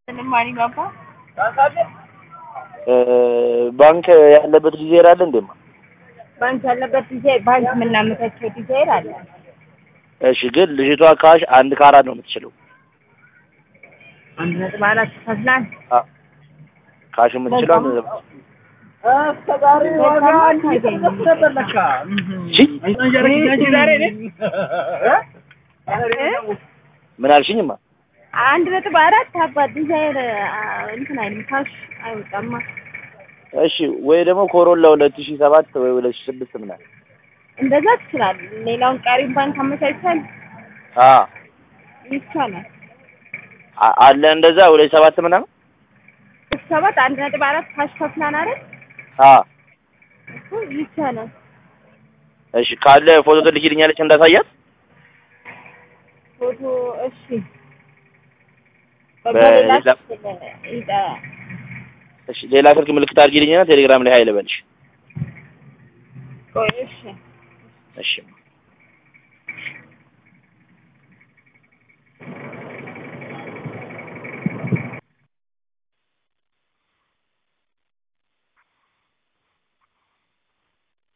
ማሪ ባባ ባንክ ያለበት ዲዛይር አለ እንዴማ? ባንክ ያለበት ዲዛይር ባንክ የምናመቻቸው ዲዛይር አለ። እሺ፣ ግን ልጅቷ ካሽ አንድ ከአራት ነው የምትችለው። አንድ ነጥብ አራት ከፍላን አ- ካሽ የምትችለው አንድ ነጥብ ምን አልሽኝማ? አንድ ነጥብ አራት አባት ዲዛይር እንትን አይልም ካሽ አይወጣማ። እሺ፣ ወይ ደግሞ ኮሮላ ሁለት ሺህ ሰባት ወይ ሁለት ሺህ ስድስት ምናምን እንደዛ ትችላለህ። ሌላውን ቀሪም ባንክ አመቻችተን አ ይቻላል። አ- አለ እንደዛ ሁለት ሺህ ሰባት ምናምን ሰባት አንድ ነጥብ አራት ካሽ ከፍላን አይደል አ እኮ ይቻላል። እሺ፣ ካለ ፎቶ ትልኪልኛለች እንዳሳያት። ፎቶ እሺ በሌላ- በሌላ ይጠ- እሺ፣ ሌላ ስልክ ምልክት አድርጊልኝና ቴሌግራም ላይ ሀይል በልሽ። ቆይ እሺ እሺ